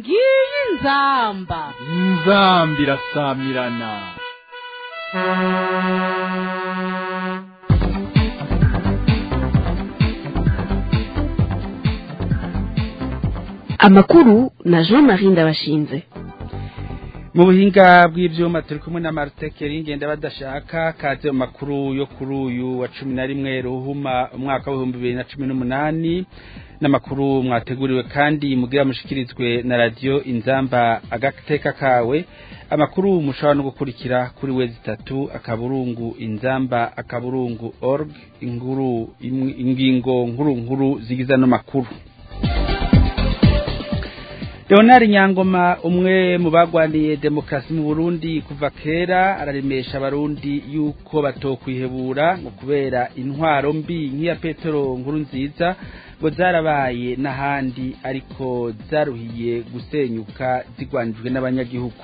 ngiyi inzamba inzamba irasamirana amakuru na jean marie ndabashinze mu buhinga bw'ibyuma turi kumwe na marite keringenda badashaka kaze mu makuru yo kuri uyu wa cumi na rimwe ruhuma umwaka w'ibihumbi bibiri na cumi n'umunani n'amakuru mwateguriwe kandi mugira mushikirizwe na radiyo inzamba agateka kawe amakuru mushobora no gukurikira kuri wezi itatu akaburungu inzamba akaburungu org inkuru ingingo nkuru nkuru zigiza no makuru Leonard Nyangoma umwe mu bagwaniye demokrasi mu Burundi kuva kera araremesha abarundi yuko batokwihebura ngo kubera intwaro mbi nk'iya Petero nkuru nziza ngo zarabaye n'ahandi ariko zaruhiye gusenyuka zigwanijwe n'abanyagihugu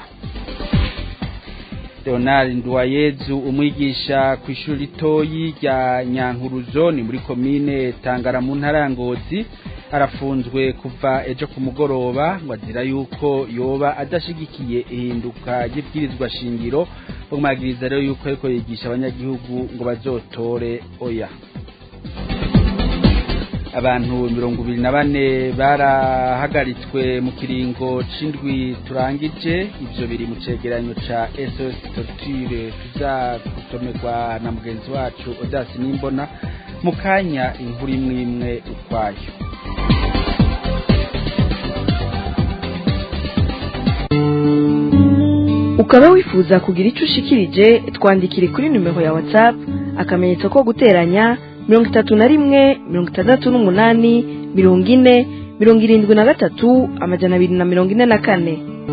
Leonard Nduwayezu umwigisha ku ishuri ritoyi rya Nyankuruzo ni muri komine Tangara mu ntara Ngozi arafunzwe kuva ejo ku mugoroba ngo azira yuko yoba adashigikiye ihinduka ry'ibwirizwa shingiro bamwagiriza rero yuko ariko yigisha abanyagihugu ngo bazotore oya abantu mirongo ibiri na bane barahagaritswe mu kiringo c'indwi turangije ivyo biri mu cegeranyo ca SOS Torture tuza gusomerwa na mugenzi wacu Odasi Nimbona mu kanya inkuru imwe imwe ukwayo ukaba wifuza kugira icyo ushikirije twandikire kuri nimero ya whatsapp akamenyetso ko guteranya mirongo itatu na rimwe mirongo itandatu n'umunani mirongo ine mirongo irindwi na gatatu amajana abiri na mirongo ine na kane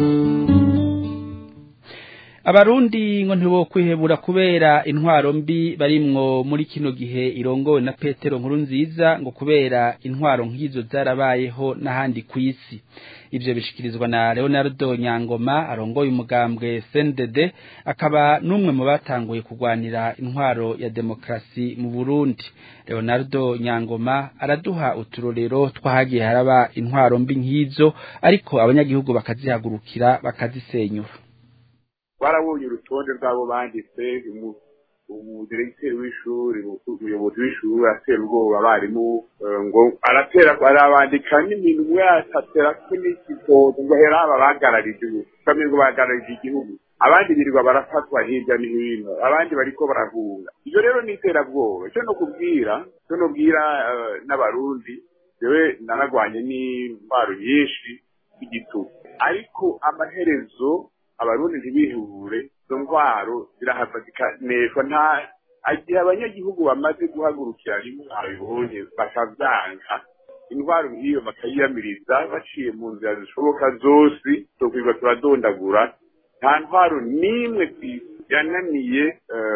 abarundi ngo ntibo kwihebura kubera intwaro mbi barimwo muri kino gihe irongowe na petero nkuru nziza ngo kubera intwaro nk'izo zarabayeho n'ahandi ku isi ivyo bishikirizwa na leonardo nyangoma arongoye umugambwe cndd akaba n'umwe mu batanguye kurwanira intwaro ya demokarasi mu burundi leonardo nyangoma araduha uturorero twahagiye haraba intwaro mbi nk'izo ariko abanyagihugu bakazihagurukira bakazisenyura barabonye urutonde rw'abo banditse umudiregiteri w'ishuri umuyobozi w'ishuri atera ubwoba abarimu ngo aratera arabandika n'iminwe atatera ko n'ikigogo ngo hera aba bagararije ubu kamwe ngo bagararije igihugu abandi birirwa barafatwa hirya no hino abandi bariko barahunga ibyo rero ni iterabwoba icyo no kubwira icyo nobwira n'abarundi jewe naragwanye n'intwaro nyinshi y'igitugu ariko amaherezo abarundi ntibihure izo ndwaro zirahava zikaneshwa nta igihe abanyagihugu bamaze guhagurukira rimwe babibonye bakavyanga indwara nk'iyo bakayiyamiriza baciye mu nzira zishoboka zose tokwirirwa turadondagura nta ntwaro n'imwe yananiye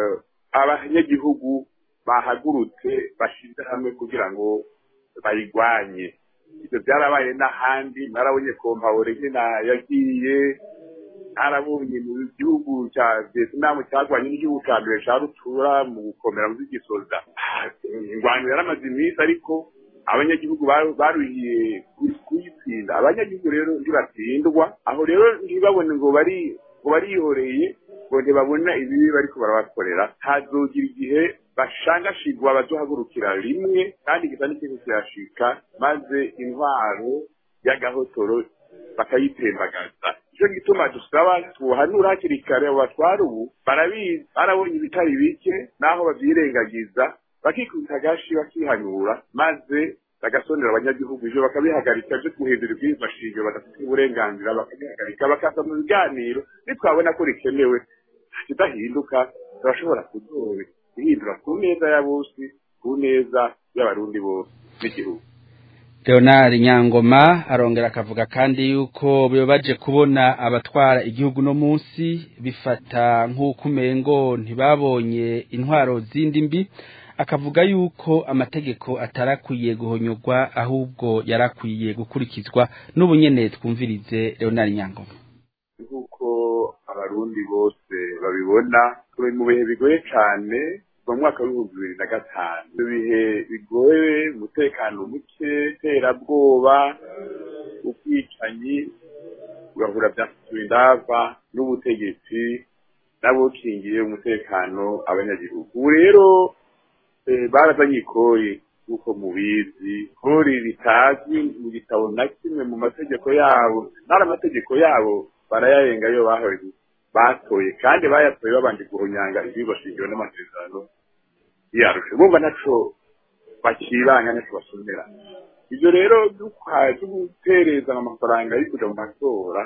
abanyagihugu bahagurutse bashize hamwe kugira ngo bayigwanye ivyo vyarabaye n'ahandi narabonye kompawore nyina yagiye arabonye mu gihugu cya Vietnam cyagwanye n'igihugu cya mbere cya rutura mu gukomera mu by'igisoza ingwano yaramaze iminsi ariko abanyagihugu baruhiye kuyitsinda abanyagihugu rero ntibatsindwa aho rero ntibabone ngo bari ngo barihoreye ngo ntibabona ibibi bariko barabakorera hazogira igihe bashangashigwa bazohagurukira rimwe kandi gisa n'ikintu kirashika maze intwaro y'agahotoro bakayitembagaza icyo gituma dusaba tuhanura hakiri kare abo batwara ubu barabizi barabonye ibitari bike n'aho babyirengagiza bakikubita agashi bakihanura maze bagasonera abanyagihugu ivyo bakabihagarika vyo guhindura ibwirizwa shingiro badafite uburenganzira bakabihagarika bakaza mu biganiro nitwabona ko rikenewe kidahinduka turashobora kuzobe ihindura ku neza ya bose ku neza y'abarundi bose n'igihugu Leonard Nyangoma arongera akavuga kandi yuko bibabaje kubona abatwara igihugu no munsi bifata nk'uko umengo ntibabonye intwaro zindi mbi akavuga yuko amategeko atarakwiye guhonyogwa ahubwo yarakwiye gukurikizwa n'ubu nyene twumvirize Leonard Nyangoma nk'uko abarundi bose babibona turi mu bihe bigoye cane mu mwaka w'ibihumbi bibiri na gatanu ibyo bihe bigoye umutekano muke iterabwoba ubwicanyi ugahura byasubiye indava n'ubutegetsi n'abukingiye umutekano abanyagihugu ubu rero barazanye ikori nk'uko mubizi kori ritazwi mu gitabo na kimwe mu mategeko yabo n'ari amategeko yabo barayarenga yo bahoye batoye kandi bayatoye babanje guhonyanga ibyigwa shingiro n'amasezerano yarusha bumva naco bakibanga naco basomera ibyo rero byo gutereza amafaranga yo kuja mu matora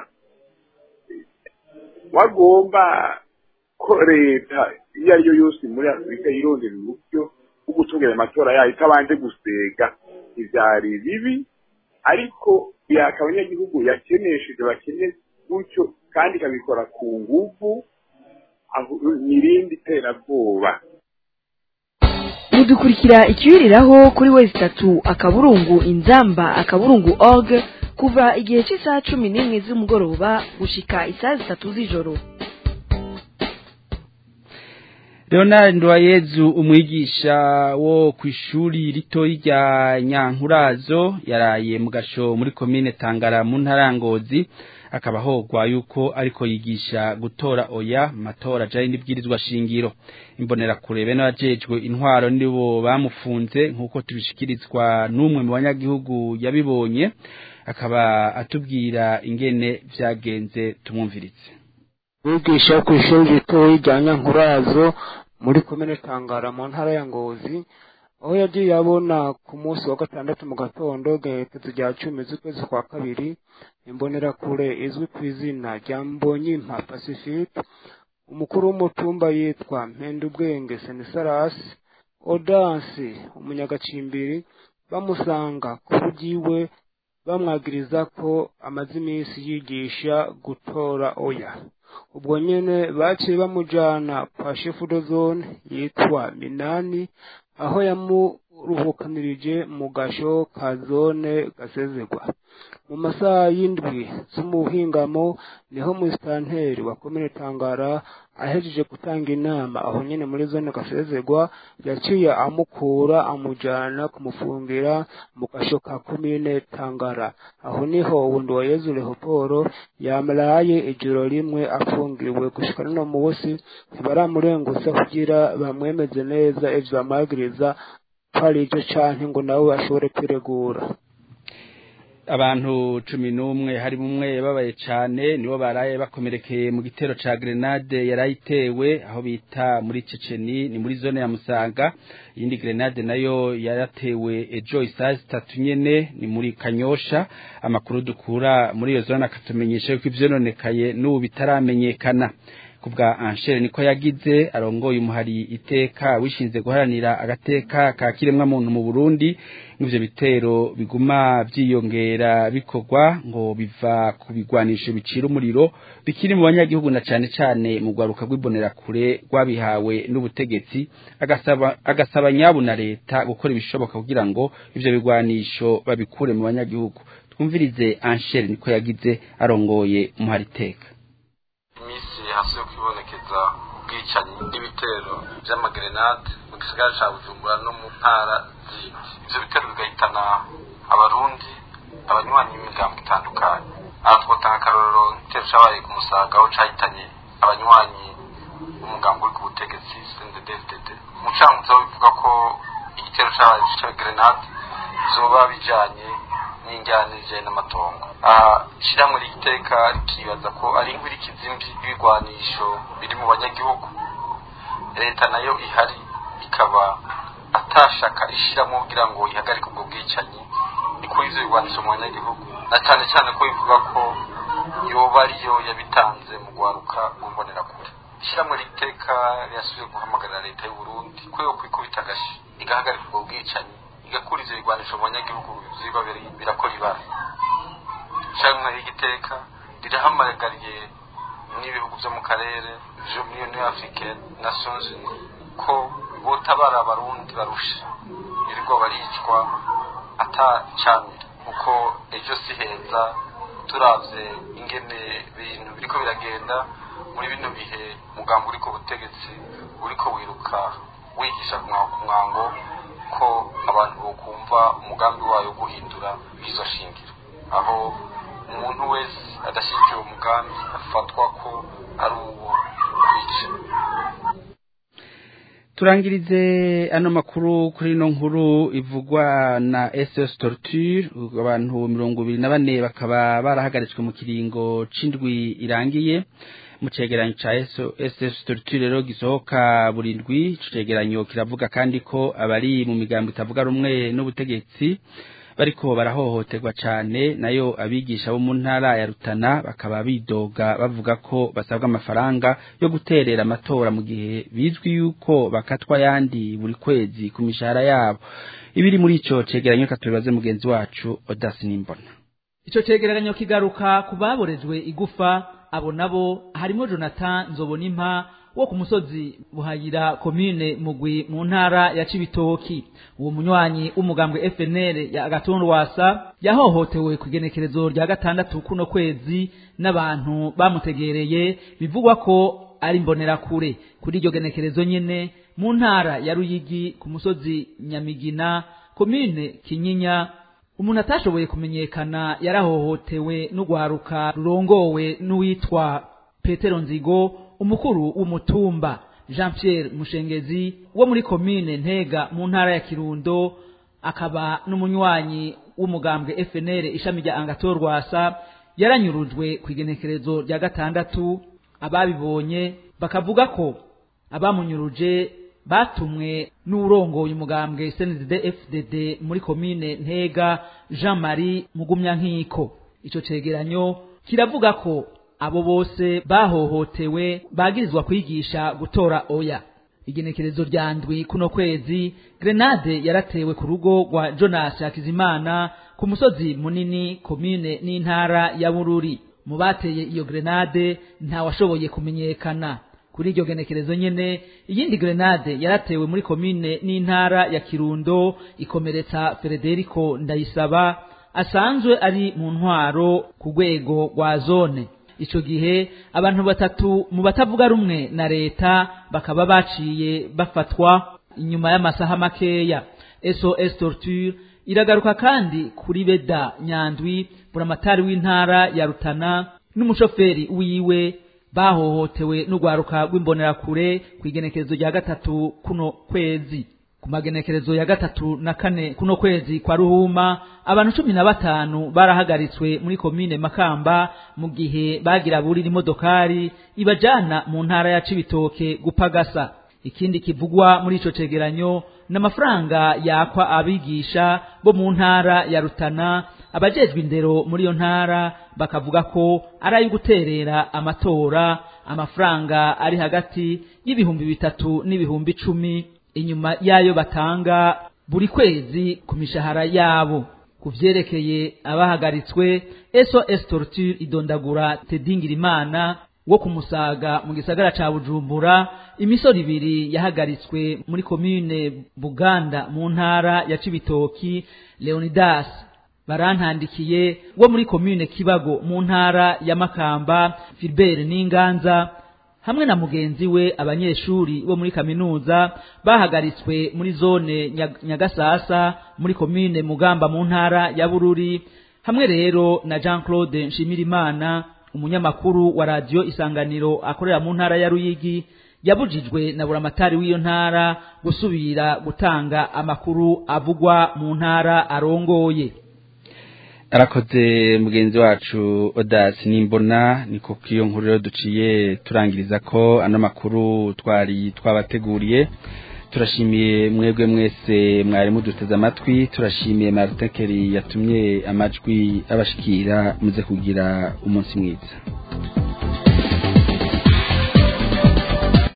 wagomba ko leta iyo ari yo yose muri afurika yirondera uburyo bwo gutunganya amatora yayo itabanje gusega ivyari bibi ariko yaka abanyagihugu yakenesheje bakene gutyo kandi ikabikora ku nguvu n'irindi terabwoba mudukurikira ikiwiriraho kuri wezi itatu akaburungu inzamba akaburungu org kuva igihe cy'isaha cumi n'imwe z'umugoroba gushika isaha zitatu z'ijoro Leonard Ndwayezu umwigisha wo ku ishuri ritoyi rya Nyankurazo yaraye mu gasho muri komine Tangara mu ntarangozi akaba hogwa yuko ariko yigisha gutora oya matora jari n'ibwirizwa shingiro imbonera kurebe n'abajejwe intwaro nibo bamufunze nkuko tubishikirizwa n'umwe mu banyagihugu yabibonye akaba atubwira ingene vyagenze tumwumviritse wigisha ku ishuri ritoyi rya Nyankurazo muri komine Tangara mu ntara ya Ngozi aho yagiye abona ku munsi wa gatandatu mu gatondo gerekezo rya cumi z'ukwezi kwa kabiri imbonerakure izwi ku izina rya Mbonyimpa Pacifique umukuru w'umutumba yitwa Mpendubwenge Senisarasi Odansi umunyagacimbiri bamusanga ku rugiwe bamwagiriza ko amaze iminsi yigisha gutora oya ubwo nyene baciye bamujana kwa shefu dozone yitwa Minani aho yamuruhukanirije mu gasho ka zone gasezegwa mu masaha y'indwi z'umuhingamo niho musitanteri wa komine Tangara ahejeje gutanga inama aho nyene muri zone gasezegwa yaciye amukura amujana kumufungira mu gasho ka komine Tangara aho niho ubundi wa Yezu Leoporo yamaraye ijoro rimwe afungiwe gushika no munsi ntibaramurengutsa kugira bamwemeze neza ivyo bamwagiriza ko ari ivyo canke ngo nawe ashobore kwiregura abantu cumi n'umwe hari umwe babaye cane nibo baraye bakomerekeye mu gitero ca grenade yarayitewe aho bita muri Ceceni ni muri zone ya Musaga iyindi grenade nayo yaratewe ejo isaha zitatu nyene ni muri Kanyosha amakuru dukura muri iyo zone akatumenyesha yuko ivyononekaye n'ubu bitaramenyekana kubwa Anshere niko yagize arongoye umuhari iteka wishinze guharanira agateka ka kiremwa muntu mu Burundi n'ivyo bitero biguma vyiyongera bikorwa ngo biva ku bigwanisho bicira umuriro bikiri mu banyagihugu na cane cane mu gwaruka rw'ibonera kure rwabihawe n'ubutegetsi agasaba agasaba nyabu na leta gukora ibishoboka kugira ngo ivyo bigwanisho babikure mu banyagihugu twumvirize Anshere niko yagize arongoye umuhari iteka hasuye kwibonekeza ubwicanyi n'ibitero vy'amagrenade mu gisagara ca bujumbura no mu ntara zindi ivyo bitero bigahitana abarundi abanywanyi b'imiryango itandukanye aha twotanga akarorero nk'igitero cabaye ku musaga aho cahitanye abanywanyi b'umugambi uri ku butegetsi cndd umucamanza bivuga ko igitero cabaye ca grenade zoba bijanye n'injyana zijanye n'amatongo aha ishyirahamwe ry'iteka rikibaza ko ari inkurikizi mbi y'ibigwanisho biri mu banyagihugu leta nayo ihari ikaba atashaka ishyiramo kugira ngo ihagarike ubwo bwicanyi ikora ivyo bigwanisho mu banyagihugu na cyane cyane ko bivuga ko yoba ariyo yabitanze mu gwaruka rw'imbonerakure ishyirahamwe ry'iteka rirasubiye guhamagarira leta y'u Burundi ko yo kwikubita agashi igahagarika ubwo bwicanyi igakura ivyo bigwanisho mu banyagihugu biba birakora ibara canke y'igiteka rirahamagariye n'ibihugu vyo mu karere vyo muri union africaine nations unies ko botabara abarundi barusha birirwa baricwa atacamira kuko ejo si heza turavye ingene ibintu biriko biragenda muri bino bihe umugambi uri ku butegetsi uriko wiruka wigisha ku mwango ko abantu bokumva umugambi wayo guhindura izo shingiro aho umuntu wese adashyigikiye uwo mugambi afatwa ko ari uwo kwica turangirize ano makuru kuri ino nkuru ivugwa na SS Torture abantu mirongo ibiri na bane bakaba barahagaritswe mu kiringo c'indwi irangiye mu cegeranyo ca SS Torture rero gisohoka burindwi ico cegeranyo kiravuga kandi ko abari mu migambo itavuga rumwe n'ubutegetsi bariko barahohoterwa cane nayo abigisha bo mu ntara ya Rutana bakaba bidoga bavuga ko basabwa amafaranga yo guterera amatora mu gihe bizwi yuko bakatwa yandi buri kwezi ku mishahara yabo ibiri muri ico cegeranyo katubibaze mugenzi wacu Odasi Nimbona Ico cegeranyo kigaruka ku baborejwe igufa abo nabo harimo Jonathan Nzobonimpa wo ku musozi buhayira komine mugwi mu ntara ya Cibitoki uwo munywanyi w'umugambwe FNL ya Agatondwasa yahohotewe ku igenekerezo rya gatandatu kuno kwezi n'abantu bamutegereye bivugwa ko ari mbonera kure kuri iryo genekerezo nyene mu ntara ya Ruyigi ku musozi Nyamigina komine Kinyinya umuntu atashoboye kumenyekana yarahohotewe n'ugwaruka rurongowe n'uwitwa Petero Nzigo umukuru w'umutumba Jean Pierre Mushengezi wo muri komine Ntega mu ntara ya Kirundo akaba n'umunywanyi w'umugambwe FNL ishami rya Angator Rwasa yaranyurujwe ku igenekerezo rya gatandatu ababibonye bakavuga ko abamunyuruje batumwe n'urongoye umugambwe CNDD FDD muri komine Ntega Jean Marie Mugumyankiko ico cegeranyo kiravuga ko abo bose bahohotewe bagirizwa kwigisha gutora oya igenekerezo rya ndwi kuno kwezi grenade yaratewe ku rugo rwa Jonas Hakizimana ku musozi munini komine n'intara ya Bururi mu bateye iyo grenade nta washoboye kumenyekana kuri iryo genekerezo nyene iyindi grenade yaratewe muri komine n'intara ya Kirundo ikomeretsa Federico Ndayisaba asanzwe ari mu ntwaro ku rwego rwa zone ico gihe abantu batatu mu batavuga rumwe na leta bakaba baciye bafatwa inyuma y'amasaha makeya SOS Torture iragaruka kandi kuri Beda Nyandwi buramatari w'intara ya Rutana n'umushoferi wiwe bahohotewe n'urwaruka rw'imbonerakure ku igenekerezo rya gatatu kuno kwezi ku magenekerezo ya gatatu na kane kuno kwezi kwa ruhuma abantu cumi na batanu barahagaritswe muri komine makamba mu gihe bagira burira imodokari ibajana mu ntara ya cibitoke gupagasa ikindi kivugwa muri ico cegeranyo n'amafaranga yakwa abigisha bo mu ntara ya rutana abajejwe indero muri iyo ntara bakavuga ko ari ayo guterera amatora amafaranga ari hagati y'ibihumbi bitatu n'ibihumbi icumi inyuma yayo batanga buri kwezi ku mishahara yabo ku vyerekeye abahagaritswe SOS Torture idondagura Tedingirimana wo kumusaga mu gisagara ca Bujumbura imisoro ibiri yahagaritswe muri komine Buganda mu ntara ya Cibitoki Leonidas barantandikiye wo muri komine Kibago mu ntara ya Makamba Philbert Ninganza hamwe na mugenzi we abanyeshuri bo muri kaminuza bahagaritswe muri zone Nyagasasa muri komine Mugamba mu ntara ya Bururi hamwe rero na Jean Claude Nshimirimana umunyamakuru wa radio Isanganiro akorera mu ntara ya Ruyigi yabujijwe na buramatari w'iyo ntara gusubira gutanga amakuru avugwa mu ntara arongoye arakoze mugenzi wacu odasi nimbona niko kiyo nkuru rero duciye turangiriza ko ano makuru twari twabateguriye turashimiye mwebwe mwese mwari muduteze amatwi turashimiye Martin Kelly yatumye amajwi abashikira muze kugira umunsi mwiza